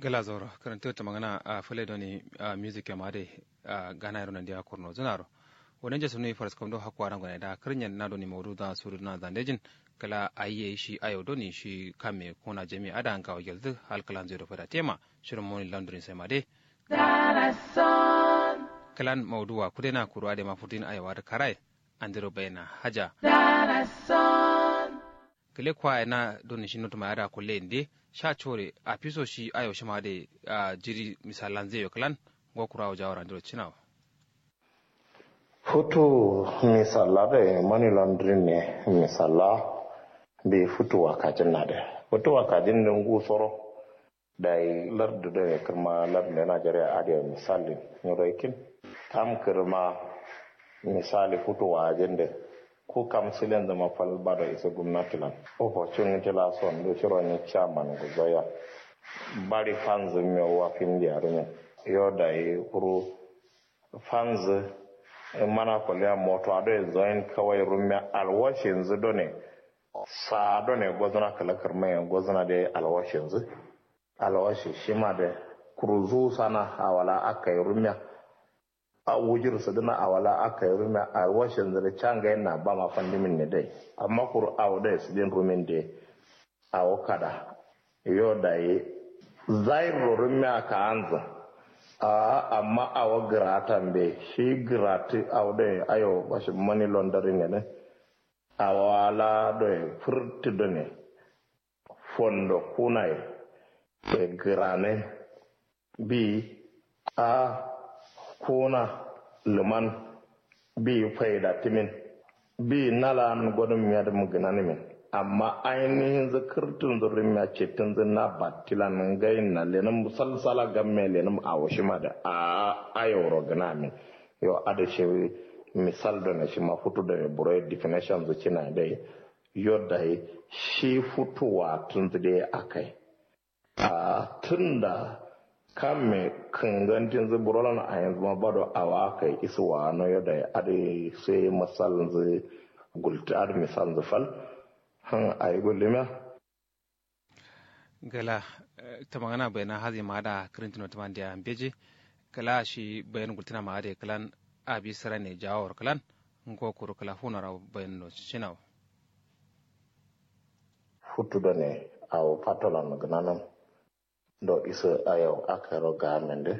gala zoro karanta ta magana a fale doni a music ya made a gana yaro nan dia korno zanaro wonen je sunu faras kom do hakwa ran gona da karnyan na doni mawdu da suru na zandejin kala ayye shi ayo doni shi kame kona jami ada an kawo geldu hal kalan zero fada tema shirin moni laundry sai made kalan mawduwa kudena kurwa da mafutin ayawa da karai andiro bayna haja kele kwa na doni shi nutuma ada kulle inde sha chore a piso shi ayo shi ma de a jiri misalan zai kalan go kurawo jawara andiro chinawa futu misala da money laundering ne misala be futu wakajin na da futu wakajin da ngu soro da yi lardu da ya kirma lardu na najeriya adiya misali nyoroikin tam kirma misali futu wajen da ko kam silen zama fal bada isa gwamnati lan opportunity la son do shiro ni chairman guzoya bari fans mi wa fin di arunya yo da yi kuru fans mana kwalliya moto ado ya zoyin kawai rumya alwashin zu done sa done gwazana kalakar mai gwazana da alwashin zu alwashi shi ma da kuruzu sana awala aka yi rumya a wujir su dana awala aka yi rumya alwashin zu da canga yana ba ma fandimin ne dai amma kuru awo da su din rumin da awo kada yo da yi zairo rumya ka anzan a amma awa gratan be shi grati awde ayo bashi money laundering ne awala do e furti do ne fondo kunai e grane bi a kuna luman bi faida timin bi nalan godon miyada muginani min amma ainihin zikirtin zurin ya ce tun zina batila nan gayin na lenin musalsala gamme lenin a washi ma da a ayoro gana min yau ada shi misal da na shi ma futu da ya buro definition zuci na dai yau da shi futuwa tun da aka yi a tun da kan me kangantin zuburolan a yanzu ma bado awa aka yi isuwa na yau da ada sai misalin zai gulta misal zufal han ay gollema gala tamagana bayna hazi maada krintino tamandia beji kala shi bayan gultina maade kalan abi sarane jawor kalan ngo kuru kala hunara bayan no chinaw futtudo ne aw patolan gnanam do isa ayo akaro gamende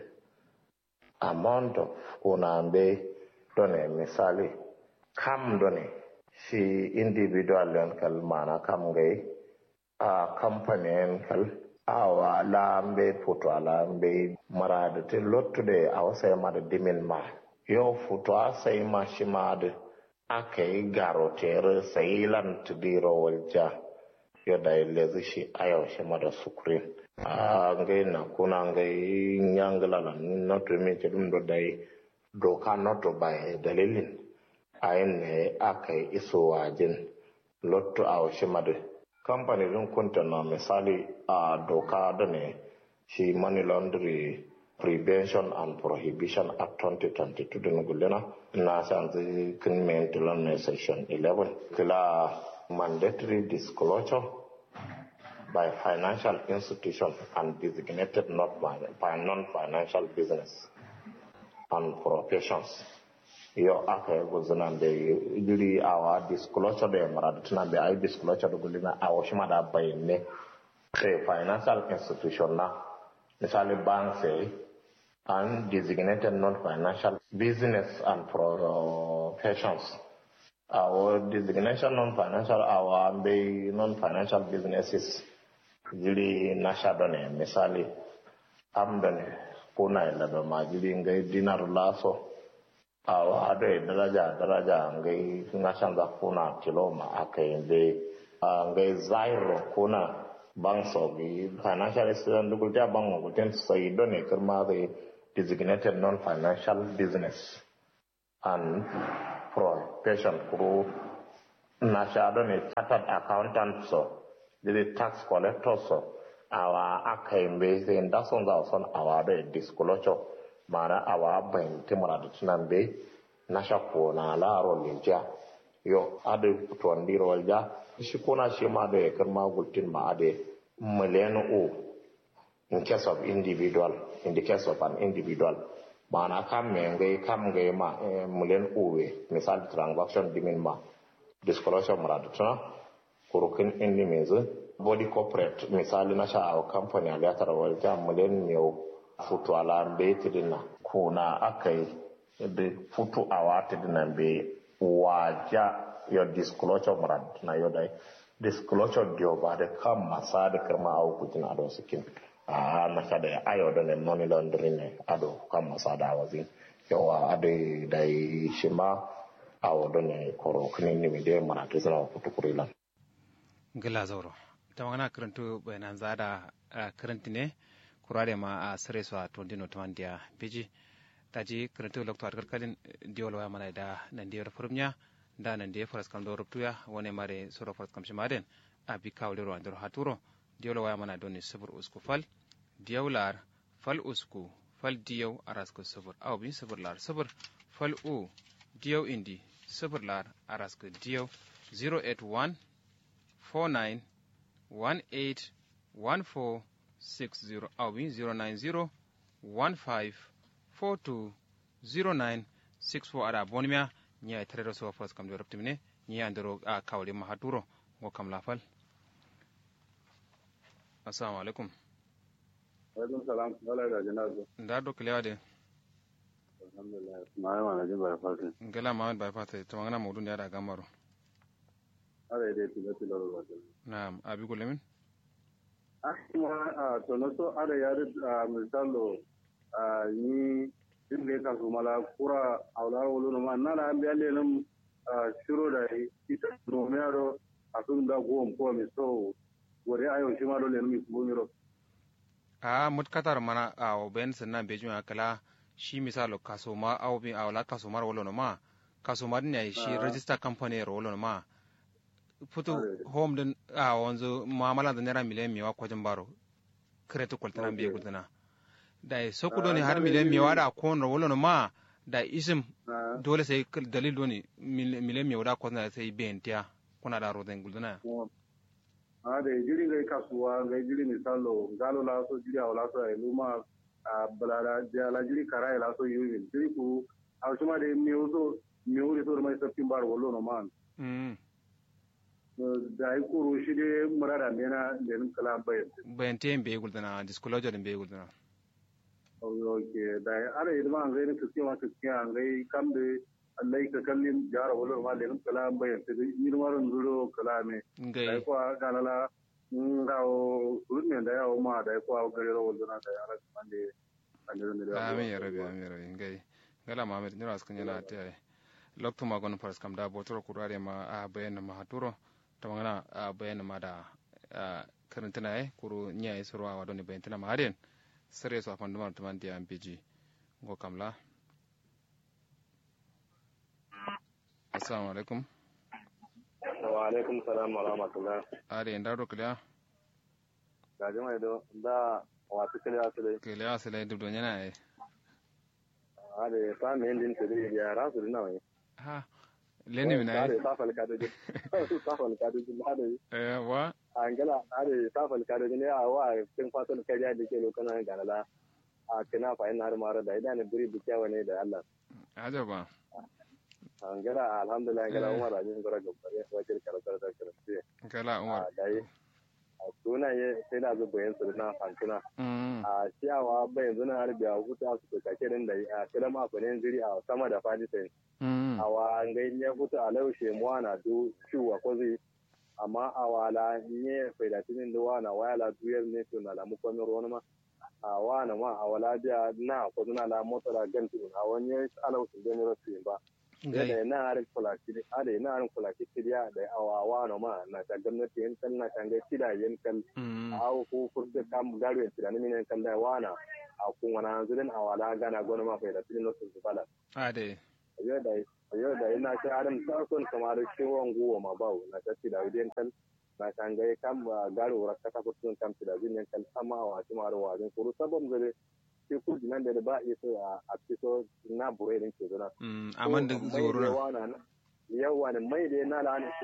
amount of unambe done misali kam done shi individual yan kal mana kam gai a company kal awa lambe futo lambe marade te lottude awa sai mada dimin ma yo futo a sai ma shi mada akai garotere sai lan tudiro walja yo da lezi shi ayo shi mada sukrin a ngai na kuna ngai nyangala la noto mi te dum do dai doka noto bai dalilin ayin ne aka yi iso wajen lotto a washe madu kamfani din kunta na misali a doka da ne shi money laundry prevention and prohibition act 2022 din gulina na san zai kin maintilan ne section 11 kila mandatory disclosure by financial institution and designated not by non-financial business and professions yo aka yi guzunan da jiri awa disclosure da yamara da tunan da ayi disclosure da gulina a wasu ma da bayanne sai financial institution na misali bank sai and designated non-financial business and professions our designation non-financial our bai non-financial businesses jiri na shaɗo ne misali amda ne kuna ila ma jiri ngai dinar laso awa ado e daraja daraja ngai ngashan da kuna kiloma akai nde ngai zairo kuna bang so bi financial institution dugul ja bang mo guten sai do ne kirma the designated non financial business and profession kuru na sha do ne chartered accountant so the tax collector so awa akai mbe sai da son za son awa do disclosure mana awa bayin timara da tunan be na shakko na laro linja yo ade tuwandiro walja shi kona shi ma da ya karma gultin ma ade miliyan o in case of individual in the case of an individual mana kam me ngai kam ngai ma mulen uwe misal transaction dimin ma disclosure murad tuna kurukin indi mezu body corporate misali na sha company a gatar walja mulen miyau futu ala be tidina kuna akai da futu a wata dina be waja your disclosure murad na yodai disclosure dio ba da kan masa da kirma a hukutin ado sikin a na kada ya ayo da ne money laundering ne ado kan masa da wazi yawa ado da shi ma a wado ne koro kinin ne da mana ta zama kutu kurilan gila zauro ta magana karanto bayanan zada karanti ne kurare ma a sare su a tondino tamandiya biji ta ji karanto lokto kalkalin diwol waya mana da nan diyar furumya da nan da faras kam do ruptuya wone mare soro faras kam shimaden abi kawle ro andoro haturo diwlo waya mana doni sabur usku fal diyawlar fal usku fal diyaw arasko sabur aw bin sabur lar sabur fal u diyaw indi sabur lar arasko diyaw 081 49 18 14 60 aw bin 090 15 42 09 64 ada bonimia ñi ay terero so fos kam do reptimine ñi andoro a kawle ma haturo ngo kam la fal assalamu alaikum alaikum salam wala da jinazu nda do klewa de alhamdulillah ma ma na jin bai fasi ngela ma ba fata to ngana mawdun ya da gamaro ala ide tilo tilo ro wata na'am abi ko lemin ah kuma a to no so ala ya da misalo a ni din ne ka su mala kura awla wolo no ma na la ambi ale nam shiro da ita no me aro asun da go ko mi so wore ayo shi ma dole mi ko mi ro a mut katar mana a o ben sanna be juma kala shi misalo kaso ma aw bi awla kaso mar wolo no ma kaso mar ne shi register company ro wolo no ma futu home din a wanzu muamala da naira miliyan mewa kwajin baro kretu kwaltana biye gudana da soku doni har miliyan mewa da kon ro wolo no ma da isim dole sai dalil doni miliyan mewa da kwajin sai bentiya kuna da roden gudana a da jiri ngai kasuwa ngai jiri misalo galo la so jiri awla so ai luma a balada jala jiri kara la so yuwi jiri ku a shuma de miuso miuri so mai sapin bar wollo no man mm da ai kuru shi de murada mena den kala bayan bayan te be gudana disclosure din be gudana okay da ara idma ngai ne kuske ma kuske ngai kam de Allah ka kallin jara wollo ma den kala bayan te ni maron zuro kala me ngai da ko galala ngawo urme da yawo ma da ko gare ro wollo na da ara mande ande da amin ya rabi amin ya rabi ngai ngala mamed ni ras kanyala te lokto ma gon paras kam da botoro kurare ma a bayan ma haturo to ngana a bayan ma da karantana e kuru nya e soro wa doni bayan tana ma haden sare so afan dumar tuman dia mpg go kamla assalamu alaikum wa alaikum salam wa rahmatullah are ndaro kila ga jama'a do da wasu kila su dai kila asale dubdo nyana e ade ta me ndin su dai ya rasu dina wai ha leni mina ade ta fal ka dai ta fal ka dai ade eh wa angala ade ta fal ka dai ne a wa kin fatan kai da ke lokana ga la a kina fa ina har mara da idan ne buri bikiya ne da Allah ajaba angala alhamdulillah angala umar ajin gora gaba wajen karatar da karatu kala umar dai a sunaye sai da zuba yin su na fantuna mm a ciyawa bai yanzu na harbi a hutu su ka kirin da a kiran akwai jiri a sama da fadi sai mm a wa ngai ne hutu a laushe mu na du ciwa ko zai amma a wala ne faidatinin da wana wala duyar ne to na lamu kwamin ruwan ma a wana ma a wala biya na ko na la motora gantu a wani alausu da ne rasu ba ngai da na harin kulaki da na harin kulaki kiriya da awawa no ma na ta gwamnati yan kan na kan ga kida yan kan mm awo ko furta kam garo yan tirani min kan da wana a kun wana zulin awala gana gona ma fa da tin no sun bala ade ayo da ayo da ina ta harin ta son kamar ciwon guwa ma bawo na ta tida yan kan na kan ga kam garo rakka ta furtun kam tida yan kan amma wa ci maro wa din kuru sabon zare sai kurji nan da ba isa a fito na bure din ke zuna mm aman da zoruna yawa ne mai da na lana ce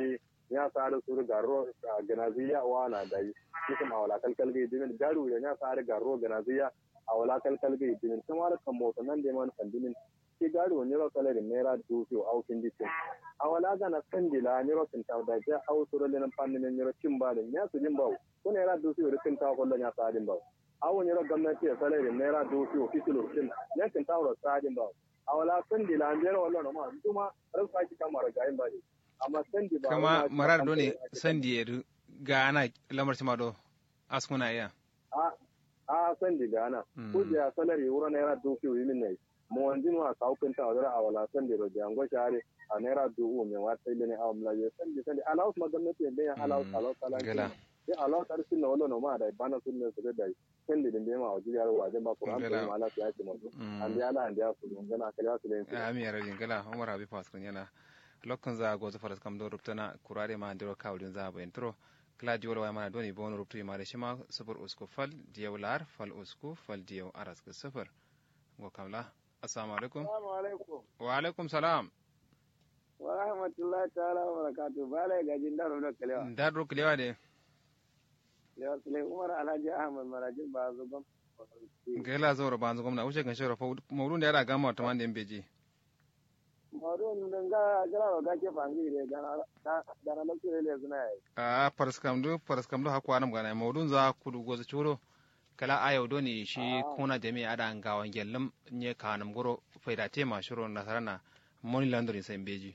ya sa da su garo ganaziya wa na da yi kuma wala kalkal ga dimin garu ya sa da garo ganaziya a wala kalkal ga dimin kuma da kan mota nan da man kandimin ke garu ne ro kala da naira dubu au kin dikin a wala ga na sandila ne ro kin ta da ja au suro le nan pannin ne ro kin ba da ya su jin bawo ko naira dubu ro kin ta ko ya sa din bawo awon yaro gwamnati ya sale da naira dubu ofisilo kin ne kin ta ro sa din bawo a wala sandi la an jera wannan ma kuma ran saki kamar ga yin ba ne amma sandi ba kama marar do ne sandi ya ga ana lamar ma do askuna iya a a sandi ga ana ko da salari wura naira dubu yi min ne mo wanjin wa ka hukun ta wadara a wala sandi ro da ngo share a naira dubu me wa sai ne a mla ye sandi sandi alaus ma gwamnati ne ya alaus alaus alaus sai alaus ar sunna wala no ma da bana sunna su da sandi din ma wajen yaro wajen ba Qur'an ko ma ala ya ce mu an ya ala an ya su ngana kala su ne ami yara jingala umar abi faskun yana lokkan za go zafaras kam do ruptana kurare ma ndiro kawdin za ba intro kala jiwol way mana doni bon ruptu ma de shima sufur usku fal diyaw lar fal usku fal diyaw aras ke sufur go kamla assalamu alaikum assalamu alaikum wa alaikum salam wa rahmatullahi ta'ala wa barakatuh bala gajin daro da kalewa daro kalewa de ya sule umar alhaji ahmad marajin ba zo gam gela zoro ba zo gwamna wuce kan shoro mawrun da yara gama ta wanda beji mawrun dan ga gara wa gake fangi de gana gana lokacin le zuna yi a paraskam do paraskam do hakwa nam gana mawrun za kudu goza churo kala ayo do ni shi kuna jami ada ngawan gellam nye kanam goro faida tema shiro nasarana moni landori sai beji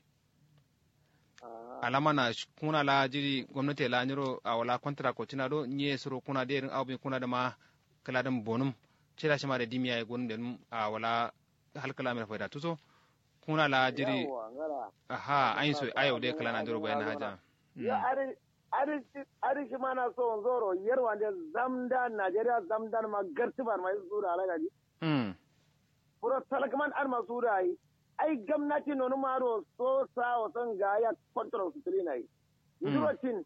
alama na kuna la jiri gwamnati la nyiro a wala kontra ko tina do nye suro kuna de rin awbi kuna da ma kala dan bonum cira shi ma da dimiya ya gun da a wala halkala mai faida tuso kuna la jiri aha ayin so ayo de kala na jiro bayan haja ya ari ari ari shi ma na so zoro yarwa da zamda Najeriya zamdan ma gartibar mai sura ala gaji mm puro talakman ar masura yi ai gwamnati nonu maro so sa o son ga ya control su tuli nai yudurocin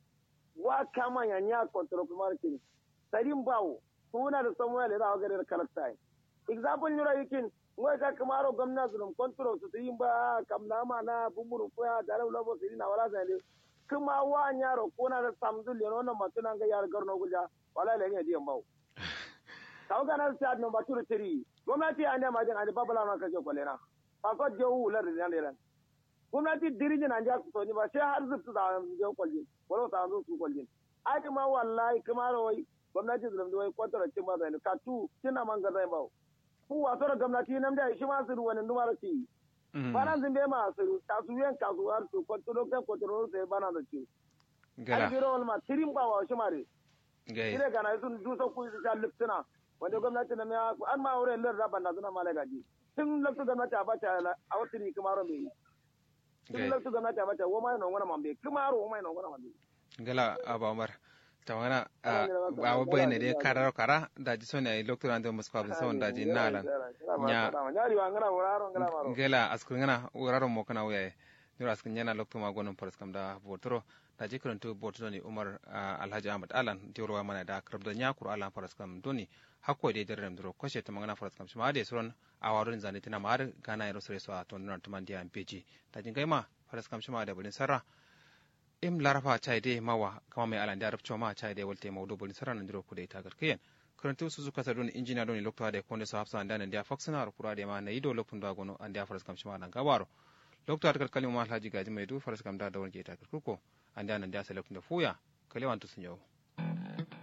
wa kama ya nya control kuma kin sarin bawo suna da samuel da ga da kalakta example nyura yikin ngoi ka kamaro gwamnati dum control su tuli ba kam na ma na bumuru ko ya da labo su na wala sai kuma wa nya ro kuna da samdul yo no matuna ga yar garno guja wala le ne diyan bawo kawo kana sa no baturu tiri gwamnati ande ma jin ande babala ma kaje kolena ko jewu wular da ne ran gwamnati dirijin an ja so ni ba sai har zubtu da je kwalji wala ta zo su kwalji ai kuma wallahi kuma rawai gwamnati zulum da wai kwantara cin ba zai ka tu kina man ga zai ba ku waso da gwamnati nan da shi ma su wani numar ci bana zin be ma su ta su yan ka su har su kwantaro kan kwantaro sai bana da ci gala ai biro wal ma tirin ba wa shi mare gai ire kana sun dusa ku su ta liptuna wanda gwamnati na ya an ma wurin lar raban na suna malagaji tun lokacin gwamnati a bata a wasu ne kuma ron bai tun gai lokacin gwamnati a bata woma yana wani mambe kuma ro woma yana wani mambe gala aba umar tawana Ana gina maka- ba wa gala- bayne de gala- karar kara da ji sone ay lokto ande musko abin sawon da ji nalan nya nyari wa ngana wuraro ngana maro gela askun ngana wuraro mo kana wuyaye nura askun nyana lokto ma gonon paras kam da botoro da ji karanto botoro ni umar ah, alhaji ahmad alan diorwa mana da karab da nya kur alan paras kam doni hakko de der dro koshe to mangana paras kam shima de suron awarun zane tina mar gana yaro sore so a to nan tuman dia mpeji da jin gaima paras kam shima da bulin sarra im larafa chai de mawa kama mai alan da arabcho ma chai de walte mawdu bulin sarra nan dro ku de tagar kiyen karantu su suka sadon injina don lokto de konde so hafsa andan dia foxna ro kura de ma na ido lokto da gono an dia faras kam shima dan gabaro lokto atakal kalima alhaji gaji mai du faras kam da da wonke tagar kuko an da nan dia sai lokto da fuya kalewan to sun yau